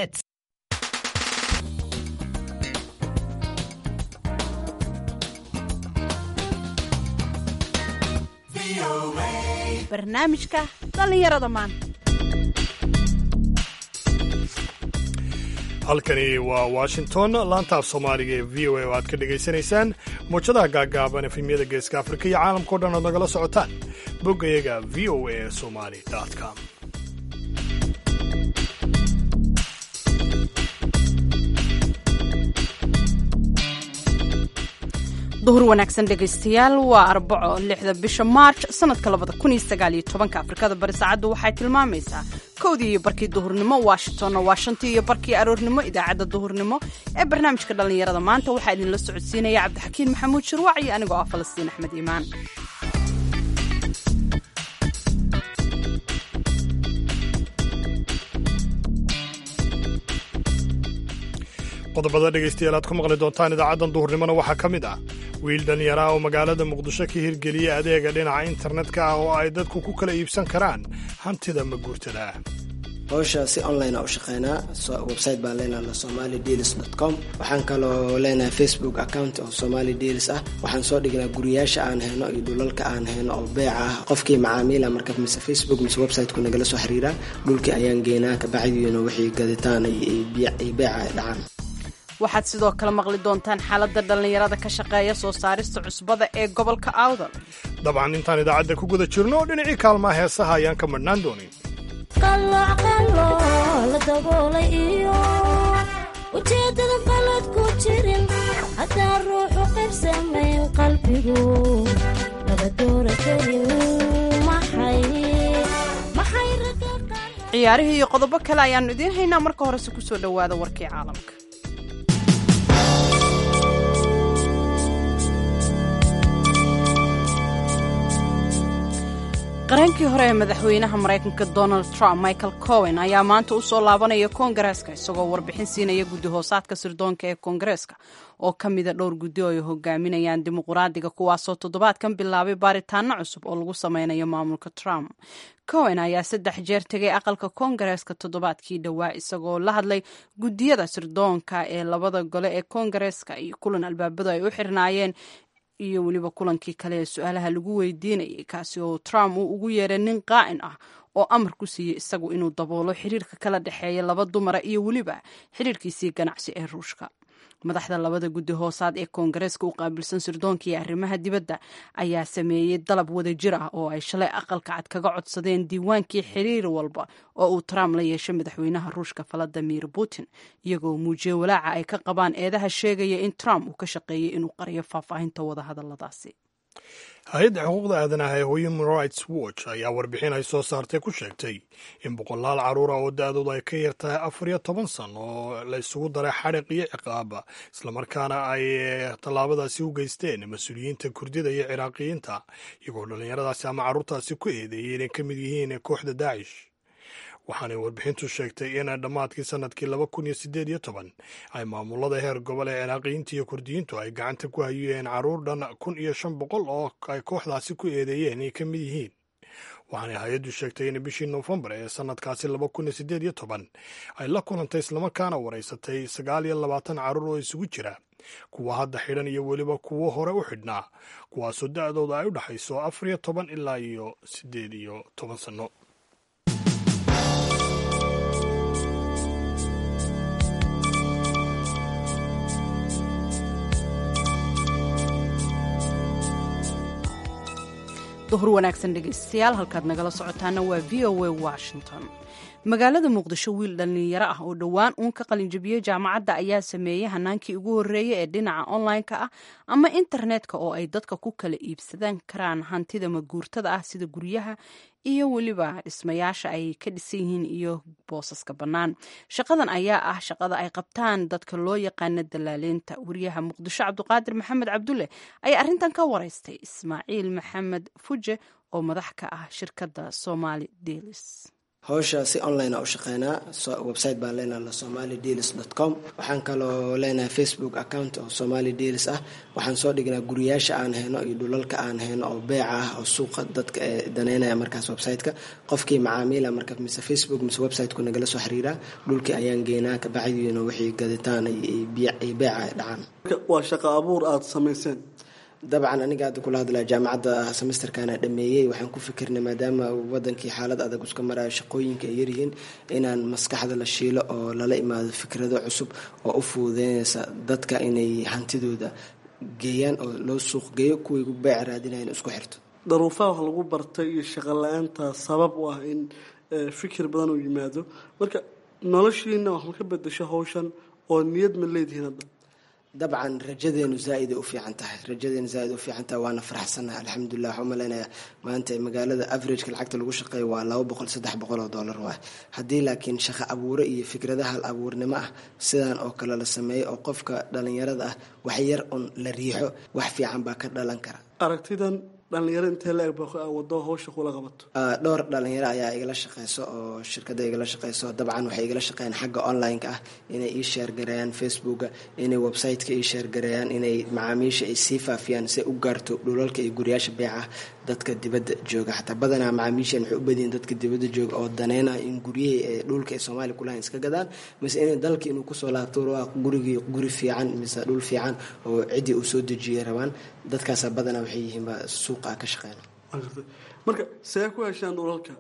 hits barnaamijka dhallinyarada maanta halkani waa washington laanta af soomaaliga ee v o a oo aad ka dhegaysanaysaan muwjadaha gaaggaaban efemyada geeska afrika iyo caalamkao dhan ood nagala socotaan boggayaga v o a somali com duhur wanaagsan dhegaystayaal waa arbaco lixda bisha maarj sanadka labada kun iyo sagaal iyo tobanka afrikada bari saacaddu waxay tilmaamaysaa kowdii iyo barkii duhurnimo washingtonna waa shantii iyo barkii aroornimo idaacadda duhurnimo ee barnaamijka dhallinyarada maanta waxaa idinla socodsiinaya cabdixakiin maxamuud shirwac iyo anigoo ah falastiin axmed iimaan qodobada dhegaystayaal aad ku maqli doontaan idaacaddan duhurnimona waxaa ka mid ah wiil dhallinyara oo magaalada muqdisho ka hirgeliyey adeega dhinaca internetka ah oo ay dadku ku kala iibsan karaan hantida maguurtada ah howsha si online a u shaqeynaa website baan leenaha somali deals com waxaan kaloo leenahay facebook account oo somali deals ah waxaan soo dhignaa guriyaasha aan hayno iyo dhulalka aan hayno oo beeca ah qofkii macaamiila marka mise facebook mise websiteku nagala soo xiriiraa dhulkii ayaan geynaa kabacdiina wixii gaditaan iyo beeca ay dhacaan waxaad sidoo kale maqli doontaan xaaladda dhallinyarada ka shaqeeya soo saarista cusbada ee gobolka awdal dabcan intaan idaacadda ku guda jirno dhinacii kaalmaha heesaha ayaan ka madhnaan doonin la daboolay iyo ujeedada qalad ku jirin haddaan ruuxu qayb samayn qalbigu laba doora karin ciyaarihii iyo qodobo kale ayaannu idiin haynaa marka horese ku soo dhowaada warkii caalamka qareenkii hore ee madaxweynaha maraykanka donald trump michael cowen ayaa maanta u soo laabanaya koongareeska isagoo warbixin siinaya guddi hoosaadka sirdoonka ee koongareeska oo ka mida dhowr guddi oo ay hogaaminayaan dimuquraadiga kuwaasoo toddobaadkan bilaabay baaritaano cusub oo lagu sameynayo maamulka trump cowen ayaa saddex jeer tegay aqalka koongareeska toddobaadkii dhowaa isagoo la hadlay guddiyada sirdoonka ee labada gole ee koongareeska iyo kulan albaabadu ay u xirnaayeen iyo weliba kulankii kale ee su-aalaha lagu weydiinayay kaasi oo trump uu ugu yeeray nin qaa'in ah oo amar ku siiyey isagu inuu daboolo xiriirka kala dhexeeya laba dumara iyo weliba xiriirkiisii ganacsi ee ruushka madaxda labada guddi hoosaad ee koongareeska u qaabilsan sirdoonka iyo arrimaha dibadda ayaa sameeyey dalab wadajir ah oo ay shalay aqalka cad kaga codsadeen diiwaankii xiriir walba oo uu trump la yeeshay madaxweynaha ruushka valadimir putin iyagoo muujiyey walaaca ay ka qabaan eedaha sheegaya in trump uu ka shaqeeyey inuu qariyo faahfaahinta wadahadaladaasi hay-adda xuquuqda aadanaha ee human rights watch ayaa warbixin ay soo saartay ku sheegtay in boqolaal carruura oo da-doodu ay ka yar tahay afar iyo toban san oo la isugu daray xadhiq iyo ciqaaba islamarkaana ay tallaabadaasi u geysteen mas-uuliyiinta kurdida iyo ciraaqiyiinta iyagoo dhallinyaradaasi ama carruurtaasi ku eedeeyey inay ka mid yihiin kooxda daacish waxaanay warbixintu sheegtay in dhammaadkii sanadkii laba kun iyo siddeed iyo toban ay maamulada heer gobol ee ciraaqiyiinta iyo kurdiyiintu ay gacanta ku hayeen carruur dhan kun iyo shan boqol oo ay kooxdaasi ku eedeeyeen inay ka mid yihiin waxaanay hay-addu sheegtay in bishii noofembar ee sanadkaasi laba kun iyo siddeed iyo toban ay la kulantay islamarkaana waraysatay sagaal iyo labaatan carruur oo isugu jira kuwa hadda xidhan iyo weliba kuwo hore u xidhnaa kuwaasoo da-dooda ay u dhexayso afar iyo toban ilaa iyo siddeed iyo toban sanno duhur wanaagsan dhegaystayaal halkaad nagala socotaana waa v o a washington magaalada muqdisho wiil dhallinyaro ah oo dhowaan uun ka qalinjabiyey jaamacadda ayaa sameeyey hanaankii ugu horreeyey ee dhinaca online-ka ah ama internetka oo ay dadka ku kala iibsadan karaan hantida maguurtada ah sida guryaha iyo weliba dhismayaasha ay ka dhisan yihiin iyo boosaska bannaan shaqadan ayaa ah shaqada ay qabtaan dadka loo yaqaana dalaaleynta wariyaha muqdisho cabduqaadir maxamed cabdulle ayaa arrintan ka waraystay ismaaciil maxamed fuje oo madax ka ah shirkadda somali delis howsha si online a u shaqeynaa website baan leenaha somali deals dot com waxaan kaloo leenahay facebook account oo somali deals ah waxaan soo dhignaa guriyaasha aan hayno iyo dhulalka aan hayno oo beeca ah oo suuqa dadka daneynaya markaas website-ka qofkii macaamiila marka mise facebook mise website-ku nagala soo xiriiraa dhulkii ayaan geynaa kabacdiina wixii gaditaan iyo beeca ay dhacaan waa shaqo abuur aada samayseen dabcan aniga hadda kula hadlaya jaamacadda semesterkana dhameeyey waxaan ku fikirnay maadaama wadankii xaalad adag iska marayo shaqooyinka ay yaryihiin inaan maskaxda la shiilo oo lala imaado fikrado cusub oo u fududeynaysa dadka inay hantidooda geeyaan oo loo suuq geeyo kuway beec raadinayan isku xirto daruufaha wax lagu bartay iyo shaqo la-aanta sabab u ah in fikir badan uu yimaado marka noloshiina wax ma ka bedesho hawshan oo niyad ma leedihiin hadda dabcan rajadeenu zaa-iday u fiican tahay rajadeenu zaa-id u fiican tahay waana faraxsannahay alxamdulilah waxaan umaleynaya maanta magaalada averageka lacagta lagu shaqeeyo waa laba boqol saddex boqol oo dollar waay haddii laakiin shaqo abuure iyo fikrada hal abuurnimo ah sidaan oo kale la sameeyo oo qofka dhalinyarada ah wax yar un la riixo wax fiican baa ka dhalan kara aragtidan dhalinyaro intee la eg baa wado hawsha kula qabato dhowr dhalinyaro ayaa igala shaqeyso oo shirkada igala shaqeyso dabcan waxay igala shaqeeyaan xagga online-ka ah inay ii sheergareeyaan facebooka inay website-ka ii sheergareeyaan inay macaamiisha ay sii faafiyaan si u gaarto dhulalka iyo guriyaasha beeca dadka dibadda jooga xataa badanaa macaamiishan waxay u badiyin dadka dibadda jooga oo daneynaya in guryihii ee dhulka ay soomaaliya kulahayn iska gadaan mise inay dalka inuu kusoo laabto waa gurigii guri fiican mise dhul fiican oo ciddii uu soo dejiyay rabaan dadkaasa badanaa waxay yihiinba suuqa ka shaqeyna marka see ku heshaan dhulalka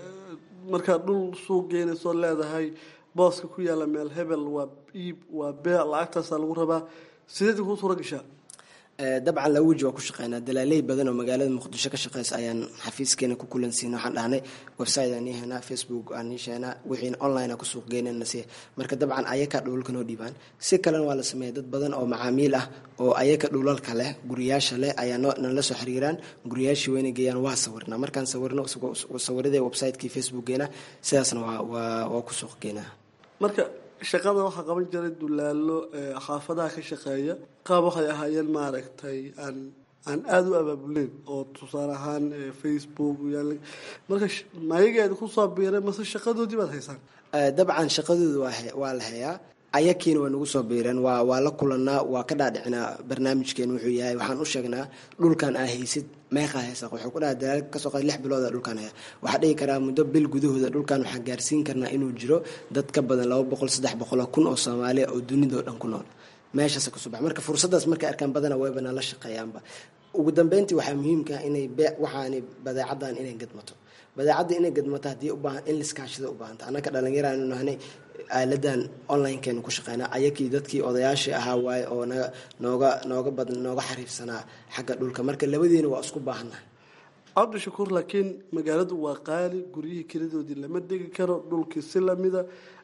markaad dhul suuq geynayso leedahay booska ku yaalla meel hebel waa iib waa beec lacagtaasaa lagu rabaa sideed kuu suura gashaa dabcan laba weji waa ku shaqeynaa dalaaley badan oo magaalada muqdisho ka shaqeysa ayaan xafiiskeena ku kulansiina waxaan dhahnay website aan ii haynaa facebook aan ii sheegnaa wixiina online a ku suuq geynana si marka dabcan ayaka dhulalka noo dhiibaan si kalena waa la sameeya dad badan oo macaamiil ah oo ayaka dhulalka leh guriyaasha leh ayaa nala soo xiriiraan guriyaashii wayna geeyaan waa sawirnaa markaan sawirno sawiradee website-kii facebookgeena sidaasna waa waa ku suuq geynaa marka shaqada waxaa qaban jiray dulaalo xaafadaha ka shaqeeya qaab waxay ahaayeen maaragtay aan aan aada u abaabuleyn oo tusaale ahaan facebook marka mayageeda kusoo biiray mase shaqadoodii baad haysaan dabcan shaqadooda waa la hayaa ayakiina waa nagu soo biireen waa waa la kulanaa waa ka dhaadhicinaa barnaamijkeena wuxuu yahay waxaan u sheegnaa dhulkan aa haysid meeqaa haysa wuxuu ku dhaha dalaal kasoo qaad lix bilooda dhulkan haya waxaa dhigi karaa muddo bil gudahooda dhulkan waxaa gaarsiin karnaa inuu jiro dad ka badan laba boqol saddex boqoloo kun oo soomaaliya oo dunidao dhan ku nool meeshaas kasoo bax marka fursaddaas markay arkaan badana wayba nala shaqeeyaanba ugu dambeyntii waxaa muhiimka inay bee waxaani badeecadan inay gadmato badeecadda inay gadmato haddii ubaahan in liskaashida u baahanta annaka dhalinyaraanu nahnay aaladan onlinekeenu ku shaqeynaa ayakii dadkii odayaashii ahaa waaye oo naga nooga nooga bad nooga xariifsanaa xagga dhulka marka labadiina waa isku baahannahay cabdishakuur laakiin magaaladu waa qaali guryihii kiradoodii lama degi karo dhulkii si lamida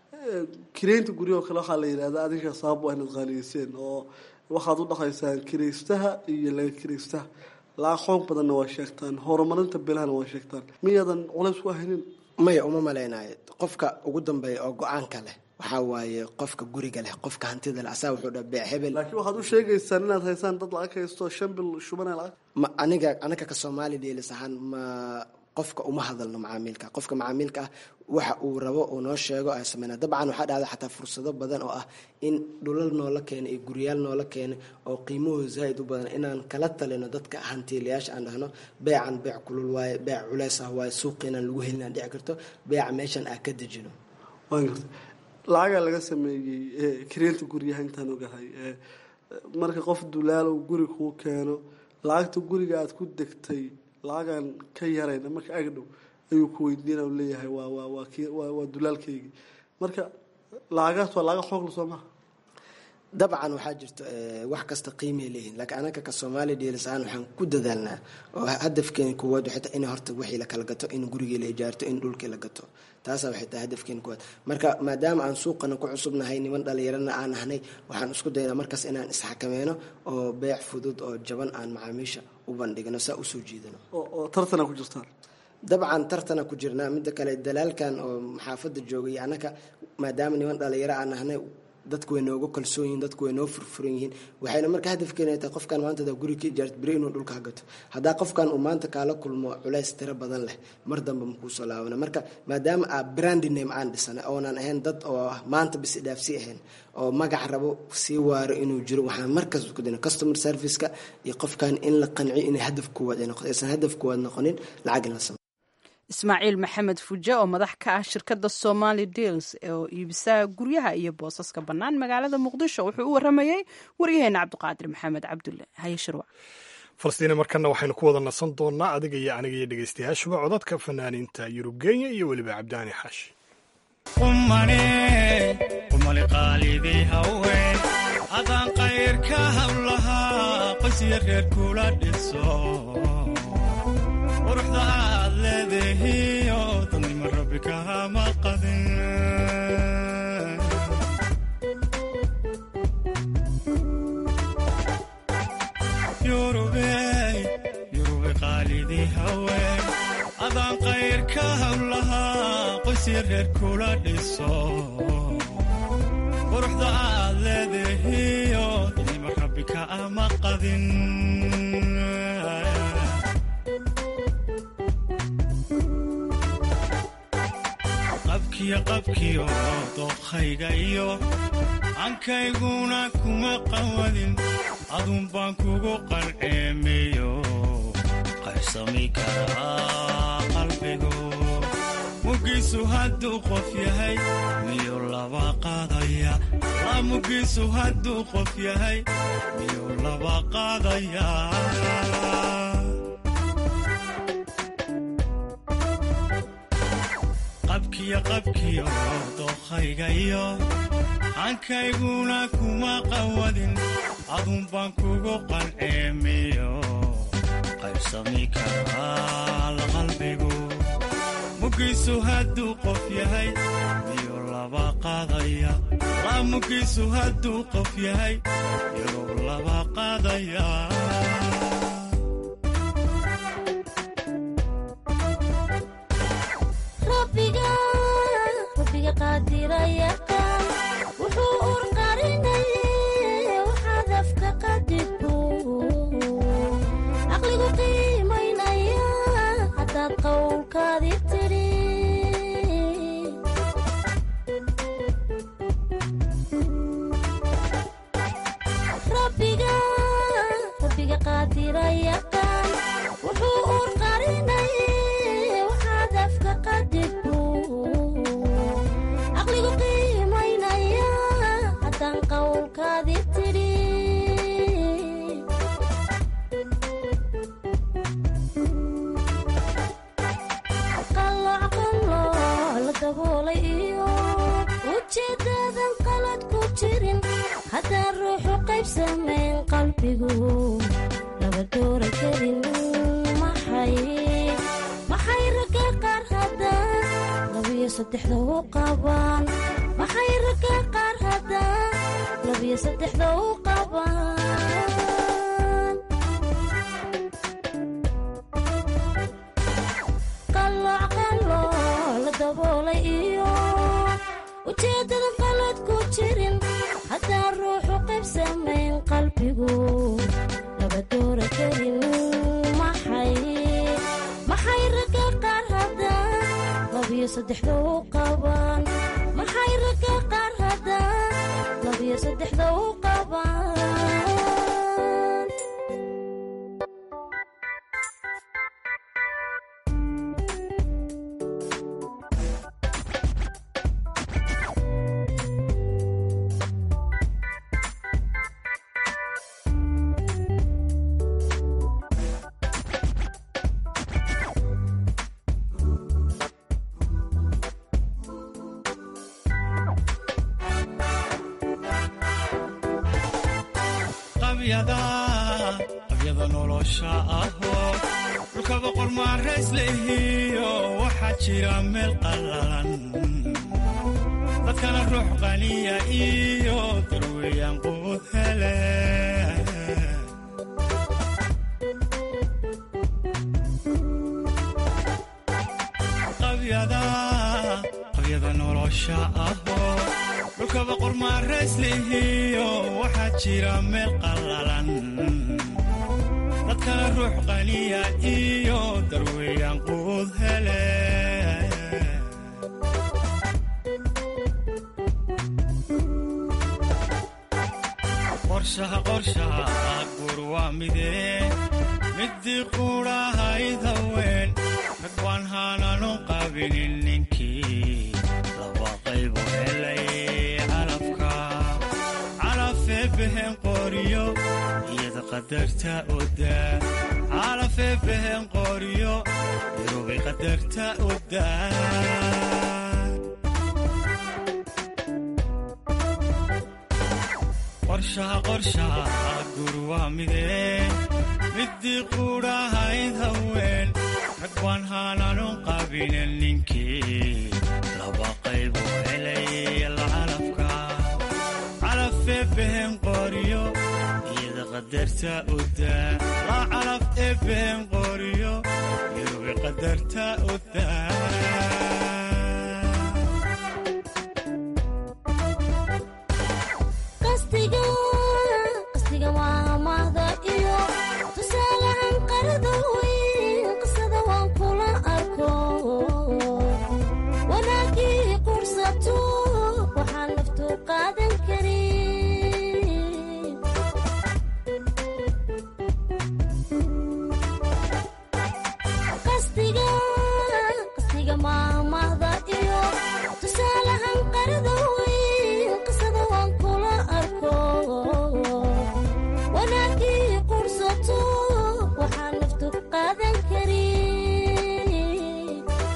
kireynta guryahoo kale waxaa la yidhahdaa adinka sabab waa inaad qaaliyeyseen oo waxaad u dhaqaysaan kiraystaha iyo laga kiraystaha laaqoon badanna waa sheegtaan horumarinta bilahana waa sheegtaan miyaadan culays ku ahaynin maya uma maleynayo qofka ugu dambeeya oo go-aanka leh waxaa waaye qofka guriga leh qofka hantida leh asaa wuxuu dha bee hebel laakiin waxaad u sheegaysaan inaad haysaan dad lacag haysto shan bil shubanaya lacag ma aniga anaga ka soomaali dheelis ahaan ma qofka uma hadalno macaamiilka qofka macaamiilka ah waxa uu rabo uu noo sheego ay sameyna dabcan waxaa dhacda xataa fursado badan oo ah in dhulal noola keena iyo guryaal noola keena oo qiimahooda zaaid u badan inaan kala talino dadka hantiilayaasha aan dhahno beecan beec kulul waaye beec culeys ah waaye suuqiinaan lagu helinaan dhici karto beeca meeshan aa ka dejino waan garta lacagaa laga sameeyey kireynta guryaha intaan ogahay marka qof dulaal uu guri kuu keeno lacagta guriga aada ku degtay lacagaan ka yarayna marka agdhow ayuu ku weydiina leeyahay waa waa waa k waa dulaalkaygii marka lacagaas waa lacaga xoogla soo maha dabcan waxaa jirto wax kasta qiimay leeyihin laakiin anaka ka soomaaliya dheelis ahaan waxaan ku dadaalnaa oo hadafkeena koowaad waxay tahay in horta wixii la kala gato in gurigii la ijaarto in dhulkii la gato taasaa waxay tahay hadafkeena koowaad marka maadaama aan suuqana ku cusubnahay niman dhalinyarana aan ahnay waxaan isku daynaa markaas inaan isxakameeno oo beec fudud oo jaban aan macaamiisha u bandhigno saa usoo jiidano oo tartana ku jirtaan dabcan tartana ku jirnaa midda kale dalaalkan oo xaafadda joogay annaka maadaama niman dhalinyaro aan ahnay dadku way nooga kalsoon yihiin dadku way noo furfuran yihiin waxayna marka hadafkeena tahay qofkan maanta hadaa guri ka ijaarto beri inuu dhulka gato haddaa qofkan uu maanta kaala kulmo culays tiro badan leh mar dambe makuusoo laabana marka maadaama aa brandi name aan dhisanay oonan ahayn dad oo maanta bis dhaafsi ahayn oo magac rabo sii waaro inuu jiro waxaan markaas ku dina customer serviceka iyo qofkan in la qanciyo inay hadaf koowaad ay noqoto aysan hadaf koowaad noqonin lacag in la sameyo ismaaciil maxamed fuje oo madax ka ah shirkadda somali deals oo iibisa guryaha iyo boosaska bannaan magaalada muqdisho wuxuu u waramayey waryaheena cabdiqaadir maxamed cabdulle haye shirwac falastiina markana waxaynu ku wada nasan doonaa adiga iyo aniga iyo dhegeystayaashuba codadka fanaaniinta yurub kenya iyo weliba cabdiaani xaashi umali qaalidii haween adaan qayrka hablahaa qosya reer kula dhiso quruxda aad leedahiyo dadnimo rabbi kahama qadin yurube qaalidii haween adaan qayrka hablahaa qosya reer kula dhiso quruxda aad leedahiyo dadnimo rabbi kaama qadin qabkiyo qabkiyo dookhayga iyo ankayguna kuma qawadin adun baan kugu qarceemeyo qaybsami karaa qalbigu mugiisu hadduu qof yahay miyuu laba qaadaya la mugiisu hadduu qof yahay miyuu laba qaadaya qabkiyo qabkiyo dookhayga iyo hankayguna kuma qawadin adun baan kugu qalceemiyo qaybsami karaa la qalbigu mugiisu hadduu qof yahay miyuu laba qaadaya la mugiisu hadduu qof yahay miyuu laba qaadaya rabbiga qaadirayaqaan wuxuu urqarinaye waxaad afka qadirku caqligu qiimaynaya haddaad qowlkaadi tidhi rabbiga qaadirayaqaan wuxuu urqarinaye waxaad afka qadirku caqligu qiimaynaya haddaan qowlkaadi tidhi qalooc qalooc la daboolay iyo ujeeddaadan qalad ku jirin haddaan ruuxu qayb samayn qalbigu laba doora karin maxay maxay ragga qaar haddaan labiyo saddexda u qabaan maxay ragga qaar haddaan labiyo saddexda u qabaan qalooc qalooc la daboolay iyo ujeeddada qalad ku jirin haddaan ruuxu qayb samayn qalbigu laba doora karin maxay maxay ragga qaar haddaan labiyo saddexda u qabaan maxay ragga qaar haddaan labiyo saddexda u qabaan qabyada nolosha ahoo dhulka boqor maarays lehiyo waxaa jira meel qallalan dadkana ruux qaniya iyo darweeyaan quud hele qabyada nolosha ahoo dhulka haddaba qormaarayslihiyo waxaa jira meel qallalan dadkana ruux qaniya iyo darweeyaan quud hele qorshaha qorshaha guur waa midee midii quudhahayd haween rag waan haananu qabinin ninkii laba qaybu helay calafka calafee behen qoriyo iyada qadarta odaa calafee behen qoriyo irubay qadarta odaa qorshaha qorshaha guur waa midee midii quudhahayd haween rag waan haananu qabinen ninkii laba qaybu helay lacalafka calafee behen qoriyo iyada qadarta odaa la calaf ee behen qoriyo irubi qadarta odaa qastiga qastiga waa mahda iyo tusaalahan qarada weyn qisada waan kula arko wanaagii qursato waxaan naftu qaadan karin qastiga qastiga maamahda iyo tusaalahan qarada weyn qisada waan kula arko wanaagii qursato waxaan naftu qaadan karin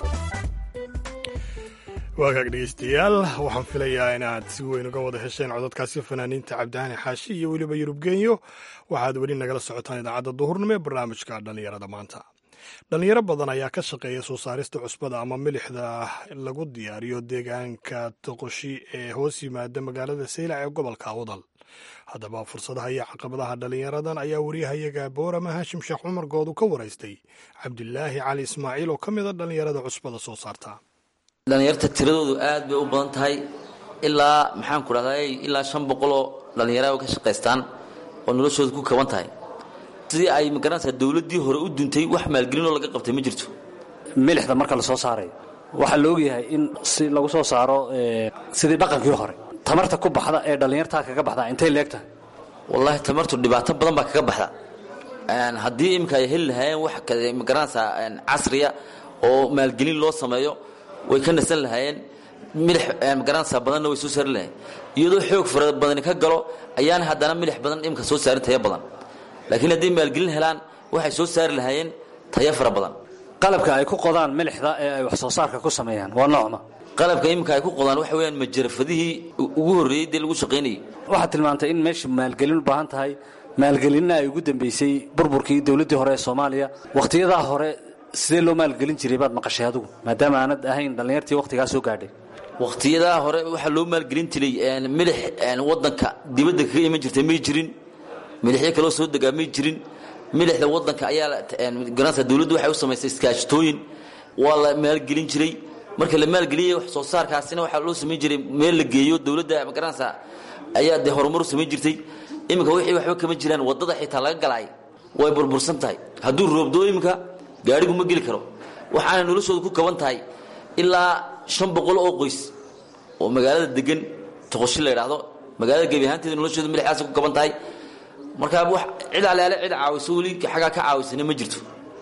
waagaag dhegeystayaal waxaan filayaa inaad si weyn uga wada hesheen cododkaasi fanaaniinta cabdihaani xaashi iyo weliba yurub genyo waxaad weli nagala socotaan idaacadda duhurnimo ee barnaamijka dhallinyarada maanta dhallinyaro badan ayaa ka shaqeeya soo saarista cusbada ama milixda lagu diyaariyo deegaanka toqoshi ee hoos yimaada magaalada saylac ee gobolka awdal haddaba fursadaha iyo caqabadaha dhallinyaradan ayaa wariyahayaga boorama haashim sheekh cumar goodu ka waraystay cabdilaahi cali ismaaciil oo ka mid a dhallinyarada cusbada soo saarta dhallinyarta tiradoodu aad bay u badan tahay ilaa maxaan ku dhahdaa ilaa shan boqoloo dhallinyaro ka shaqaystaan oo noloshooda ku kaban tahay sidii ay magaranaysaa dowladdii hore u duntay wax maalgelinoo laga qabtay ma jirto milixda marka la soo saarayo waxaa la ogyahay in si lagu soo saaro ee, sidii dhaqankii hore tamarta ku baxda ee dhallinyartaa kaga baxda intay leegtahay wallaahi tamartu dhibaato badan baa kaga baxda Een, haddii iminka ay heli lahaayeen wax ka- magaranaysaa een, casriya oo maalgelin loo sameeyo way ka nasan lahaayeen milix een, magaranaysaa badanna way soo saari lahayen iyadoo xoog fara badani ka galo ayaana haddana milix badan imika soo saarin tayo badan laakiin hadday maalgelin helaan waxay soo saari lahaayeen tayo fara badan qalabka ay ku qodaan milixda ee ay wax soo saarka ku sameeyaan waa noocma qalabka iminka ay ku qodaan waxa weeyaan majarafadihii ugu horreeyey dee lagu shaqaynayay waxaad tilmaantay in meesha maalgelin u baahan tahay maalgelinna ay ugu dambeysay burburkii dowladdii hore ee soomaaliya wakhtiyadaa hore sidee loo maalgelin jiray baad maqashay adigu maadaama aanad ahayn dhallinyartii wakhtigaa soo gaadhay wakhtiyadaa hore waxaa loo maalgelin jiray een, milix een, wadanka dibadda kaga iman jirtay may jirin milixyo kaloo soo degaa may jirin milixda wadanka ayaa la- een, garanaysaa dowladdu waxay u samaysay iskaashatooyin waa la maalgelin jiray marka la maalgeliyay wax soo saarkaasina waxaa loo samayn jiray meel la geeyo dowladda magaranaysaa ayaa dee horumar u samayn jirtay iminka wixii waxba kama jiraan wadada xitaa laga galaay way burbursan tahay hadduu roobdoo iminka gaadhigu ma geli karo waxaana noloshooda ku kaban tahay ilaa shan boqol oo qoys oo magaalada degan toqoshi la yidhaahdo magaalada gebi ahaanteeda noloshooda milixdaas ku kaban tahay markaa wax cid aleale cid caawiso weli xaggaa ka caawisana ma jirto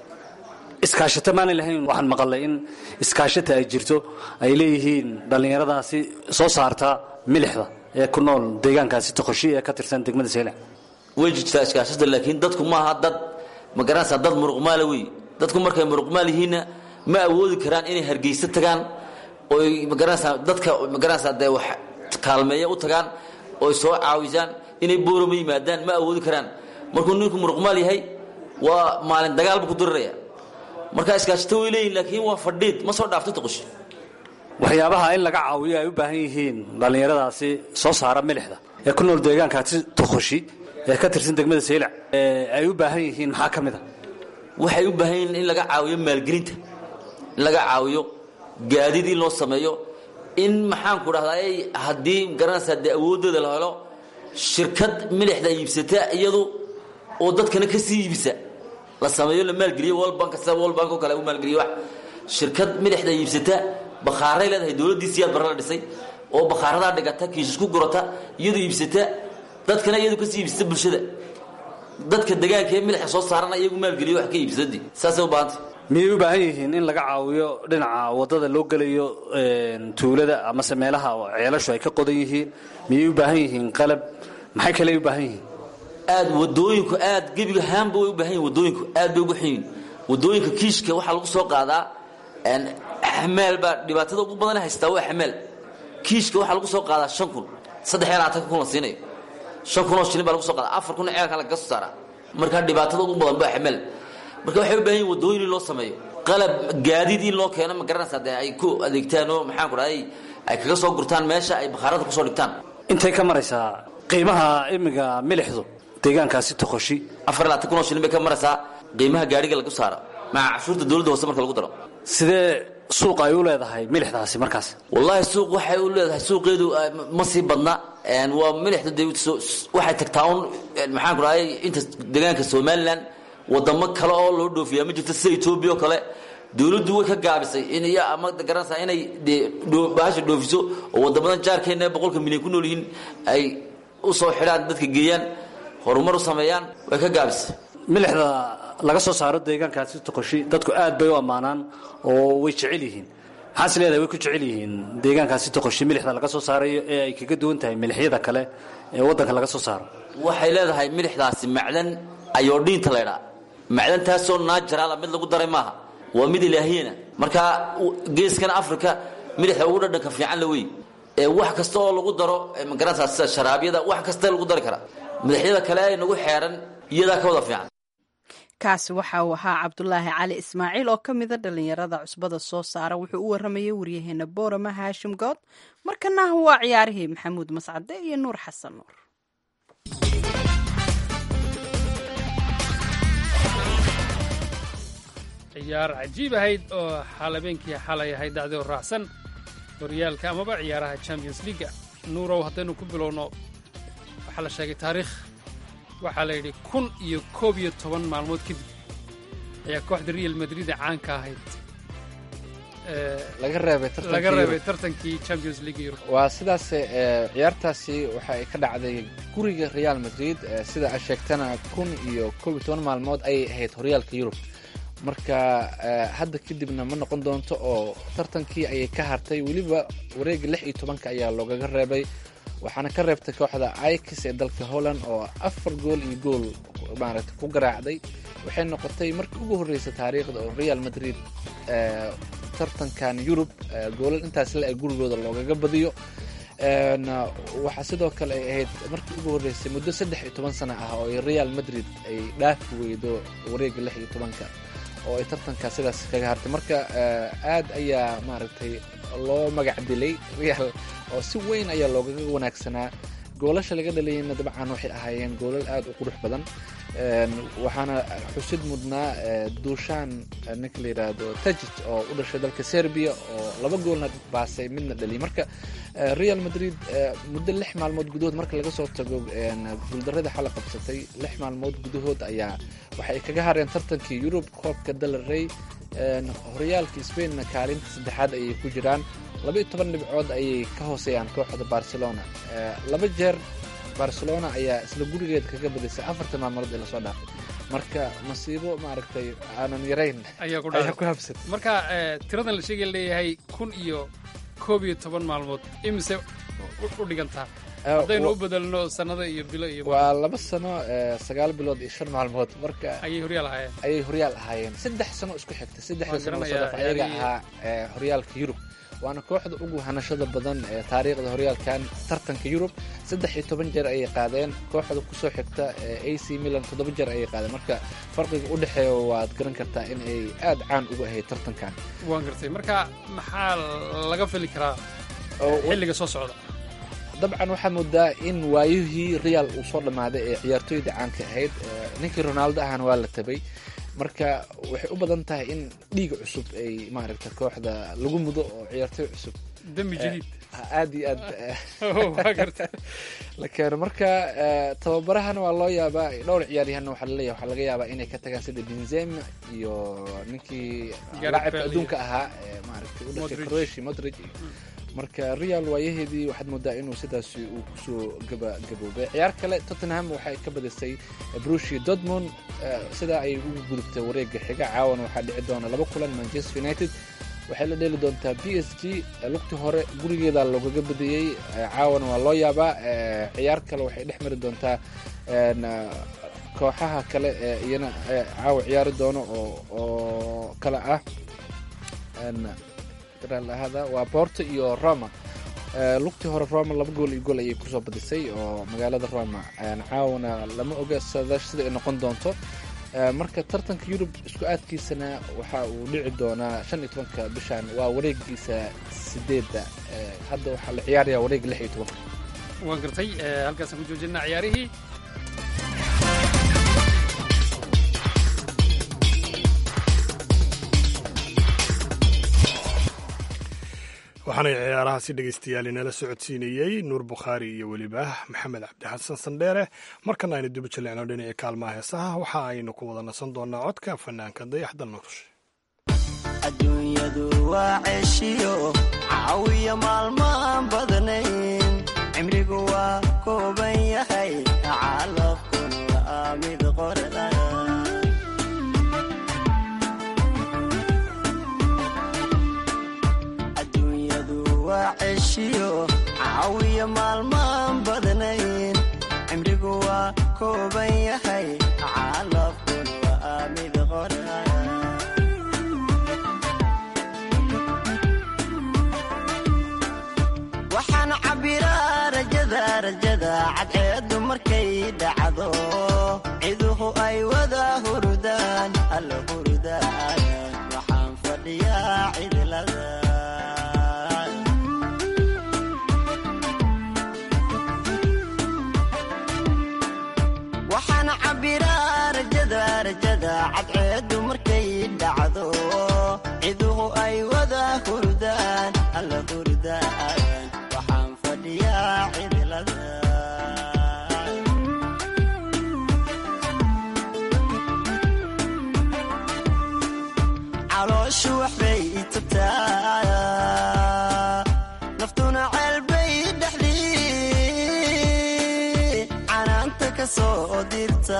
iskaashato maanay lahayn waxaan maqalay in iskaashata ay jirto ay leeyihiin dhallinyaradaasi soo saarta milixda ee ku nool deegaankaasi toqoshi ee ka tirsan degmada seylac way jirtaa iskaashada laakiin dadku ma aha dad ma garanaysaa dad muruqmaala wey dadku markay muruqmaal yihiinna ma awoodi karaan inay hargeysa tagaan oy ma garanaysaa dadka ma garanaysaa dee wax kaalmeeya u tagaan oy soo caawisaan inay boorama yimaadaan ma awoodi karaan markuu ninku muruqmaal yahay waa maalin dagaal buu ku diriraya marka iskaashato way leeyihin laakiin waa fadhiid ma soo dhaafto toqosh waxyaabaha in laga caawiyo ay u baahan yihiin dhallinyaradaasi soo saara milixda ee ku nool deegaankaasi toqoshi ee ka tirsan degmada seylac ee ay u baahan yihiin maxaa ka mid a waxay u baahan yihiin in laga caawiyo maalgelinta in laga caawiyo gaadiid in loo sameeyo in maxaanku dhahdaa haddii garanaysaa dee awoodooda la helo shirkad milixda iibsata iyadu oo dadkana ka sii iibisa la sameeyo la maalgeliyo world bank sida world bank oo kale u maalgeliyo wax shirkad milixda iibsata bakhaaray leedahay dowladdii siyaad barre la dhisay oo bakhaaradaa dhigata kiishas ku gurata iyadu iibsata dadkana iyadu kasii iibsata bulshada dadka degaanka ee milixa soo saarana iyagu maalgeliyo wax ka iibsadii saasay u baahantay miyay u baahan yihiin in laga caawiyo dhinaca wadada loo gelayo tuulada amase meelaha ceelashu ay ka qodan yihiin miyay u baahan yihiin qalab maxay kale u baahan yihiin aad wadooyinku aad gebiga haanba way u baahan yihin wadooyinku aad bay ugu xunyihin wadooyinka kiishka waxaa lagu soo qaadaa xamaal baa dhibaatada ugu badan haystaa waa xamaal kiishka waxaa lagu soo qaadaa shan kun saddex iyo labaatanka kun la siinayo shan kun oo shilin baa lagu soo qaadaa afar kun ceelkan lagaga soo saaraa markaa dhibaatada ugu badan baa xamaal marka waxay u baahan yihin wadooyin in loo sameeyo qalab gaadiid in loo keeno ma garanaysaa dee ay ku adeegtaan oo maxaan ku dhahay ay kaga soo gurtaan meesha ay bakhaarada kusoo dhigtaan intay ka maraysaa qiimaha imiga milixdu deegaankaasi toqoshi afar labaatan kun oo shilin bay ka maraysaa qiimaha gaadhiga lagu saaro maca cashuurta dowladda hoose marka lagu daro sidee suuq ay u leedahay milixdaasi markaas wallaahi suuq waxay u leedahay suuqeedu ma sii badna waa milixda de waxay tagtaa un maxaan ku dhahay inta deegaanka somalilan wadamo kale oo loo dhoofiyaa ma jirto sida etoobiya oo kale dowladdu way ka gaabisay in iyo ama garanaysaa inay dee bahasha dhoofiso oo wadamadan jaarkeena boqolka milyan ku nool yihiin ay u soo xidhaan dadka geeyaan horumar u sameeyaan way ka gaabisay milixda laga soo saaro deegaankaasi toqoshi dadku aad bay u ammaanaan oo way jecel yihiin maxaas leedahay way ku jecel yihiin deegaankaasi toqoshi milixda laga soo saarayo ee ay kaga duwan tahay milixyada kale ee waddanka laga soo saaro waxay leedahay milixdaasi macdan ayoodhiinta laydhaa macdantaasoo naajaraala mid lagu daray maaha waa mid ilaahiyana markaa geeskan africa milixda ugu dhadhanka fiican la wey ee wax kasta oo lagu daro magaranaysaa sida sharaabyada wax kasta lagu dari karaa madaxyada kale ay nagu xeeran iyadaa ka wada fiican kaasi waxa uu ahaa cabdulaahi cali ismaaciil oo ka mida dhallinyarada cusbada soo saara wuxuu u waramayay waryaheena boorama haashim good markana waa ciyaarihii maxamuud mascade iyo nuur xasan nuur ciyaar cajiib ahayd oo xalabeenkii xalay ahayd dacdoo raacsan horyaalka amaba ciyaaraha champions leaga nuurow haddaynu ku bilowno waxaa la sheegay taariikh waxaa la yidhi kun iyo koob iyo toban maalmood kadib ayaa kooxda real madrid ee caanka ahayd laga reebay laga reebay tartankii champions league yurub waa sidaas ciyaartaasi waxa ay ka dhacday guriga real madrid sida aad sheegtana kun iyo koob iyo toban maalmood ayay ahayd horyaalka yurub marka hadda kadibna ma noqon doonto oo tartankii ayay ka hartay weliba wareega lix iyo tobanka ayaa loogaga reebay waxaana ka reebtay kooxda ikis ee dalka holland oo afar gool iyo gool maaragtay ku garaacday waxay noqotay markii ugu horreysay taariikhda oo real madrid tartankan yurub goolal intaas le ee gurigooda loogaga badiyo waxaa sidoo kale ay ahayd markii ugu horreysay muddo saddex iyo toban sano ah oo real madrid ay dhaafi weydo wareega lix iyo tobanka oo ay tartankaa sidaas kaga hartay marka aad ayaa maaragtay loo magac dilay real oo si weyn ayaa loogaga wanaagsanaa goolasha laga dhalayna dabcan waxay ahaayeen goolal aad u qurux badan waxaana xusid mudnaa duushaan ninka la yidhaahdo tajij oo u dhashay dalka serbia oo laba goolna baasay midna dhaliyay marka real madrid muddo lix maalmood gudahood marka laga soo tago guuldarada xala qabsatay lix maalmood gudahood ayaa waxay kaga hareen tartankii yurub koobka dalarey horyaalka spainna kaalinta saddexaad ayay ku jiraan labaiyo toban dhibcood ayay ka hooseeyaan kooxda barcelona laba jeer barcelona ayaa isla gurigeeda kaga badisay afartan maalmood ee lasoo dhaafay marka masiibo maaragtay aanan yarayn ayaa ku ayaa ku habsatay marka tiradan la sheegay leeyahay kun iyo koob iyo toban maalmood imise u dhigantaa haddaynu u bedelno sannado iyo bilo iyo waa laba sano sagaal bilood iyo shan maalmood marka ayay horyaal ahaayeen ayay horyaal ahaayeen saddex sano isku xigtay saddexda sano soo dhaaf garanayaa ayaga ciyaarihii- ahaa horyaalka yurub waana kooxda ugu hanashada badan ee taariikhda horyaalkan tartanka yurub saddex iyo toban jeer ayay qaadeen kooxda kusoo xigta a c milan toddoba jeer ayay qaadeen marka farqiga u dhexeeya waad garan kartaa in ay aad caan uga ahayd tartankan waan gartay marka maxaa laga fili karaa Oo- xilliga soo socda dabcan waxaad moodaa in waayihii real uu soo dhammaaday ee ciyaartooyda caanka ahayd ee ninkii ronaldo ahana waa la tabay marka waxay u badan tahay in dhiiga cusub ay maaragta kooxda lagu mudo oo ciyaartooy cusub dami jadiid aad iyo aad waa garta la keeno marka eh, tababarahana waa loo yaabaa dhowr ciyaaryahanna waxaa laleeyahay waxaa laga yaabaa inay ka tagaan sida benzema iyo ninkii Gareth laacibka Bale adduunka ahaa ee maaragtay u dhashay Modric. croatia modric marka real waayaheedii waxaad moodaa inuu sidaasi uu kusoo gaba gaboobay ciyaar kale tottenham waxay ka badisay brushi dortmund eh, sidaa ay ugu gudubtay wareega xiga caawana waxaa dhici doona laba kulan manchester united waxay la dheeli doontaa b s g lugti hore gurigeeda loogaga badiyey eh, caawana waa loo yaabaa eh, ciyaar kale waxay dhex mari doontaa en, eh, kooxaha kale ee iyana eh, caawa ciyaari doono oo oo kale ah en, ahada waa porto iyo roma Eh, lugtii hore roma laba gool iyo gool ayay kusoo badisay oo magaalada roma En, caawana lama oga sada sida ay noqon doonto Eh, marka tartanka yurub isku aadkiisana waxa uu dhici doonaa shan iyo tobanka bishan waa wareegiisa sideedda Eh, hadda waxaa la ciyaaraya wareega lix iyo tobanka waan gartay eh, halkaasaan ku joojinaa ciyaarihii waxaana ciyaarahaasi dhegaystayaal inala socodsiinayey nuur bukhaari iyo weliba maxamed cabdi xasan sandheere markana aynu duba jaleecno dhinacii kaalmaha heesaha waxa aynu ku wada nasan doonaa codka fanaanka dayaxda nolosha adduunyadu waa ceeshiyo caawiya maalmaan badnayn cimrigu waa kooban yahay calafkuna waa mid qorda adduunyadu waa ceeshiyo caawiya maalmaan badnayn cimrigu waa kooban yahay calafkuna waa mid qorda waxaan cabbiraa rajada rajada cadceeddu markay dhacdo ciduhu ay wada hurudaan alla hurudaan waxaan fadhiyaa cidlada waxaan cabbiraa rajada rajada cadceeddu markay dhacdo ciduhu ay wada hurdaan alla hurdaan waxaan fadhiyaa cidlada calooshu waxbay itubtaa naftuna ceelbay dhexdii canaanta ka soo dirta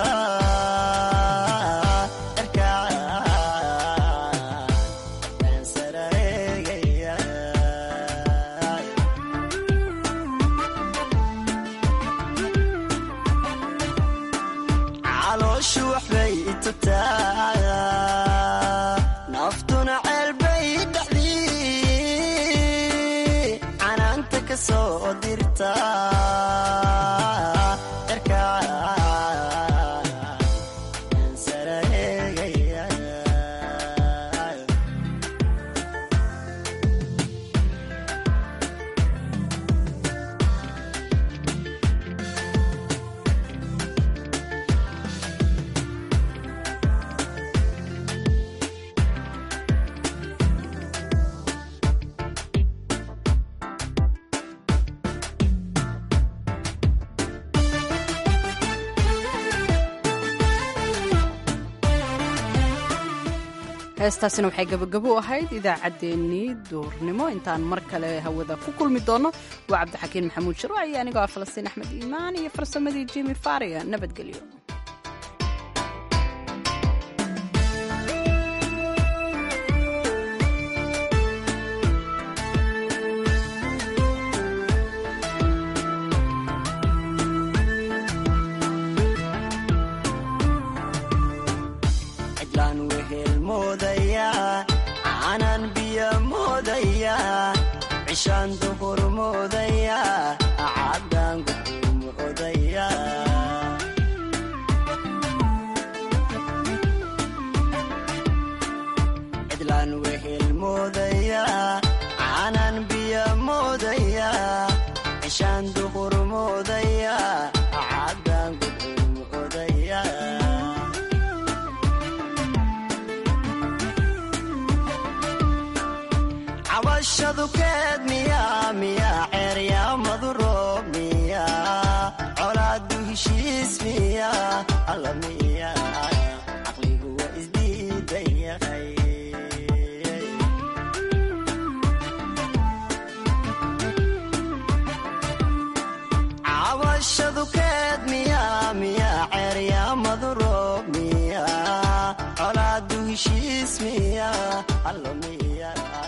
calooshu waxbay itubtaa naftuna ceelbay dhexdii canaanta ka soo dirta heestaasina waxay gabagabo u ahayd idaacaddeenii duurnimo intaan mar kale hawada ku kulmi doono waa cabdixakiin maxamuud sharwac iyo anigoo ah falastiin axmed iimaan iyo farsamadii jimi faria nabadgelyo cidlaan wehel moodayaa aanan biyo moodayaa cishaan duhur moodayaa caddaan guduum odayaa cidlaan wehel moodayaa aanan biyo moodayaa cishaan duhur moodayaa caddaan guduum odayaa cabashadu keed miya miya ceeryaamadu roob miya colaadu heshiis miya alla miya caqligu waa isdiidan yahay cabashadu keed miya miya ceeryaamadu roob miya colaadu heshiis miya alla miya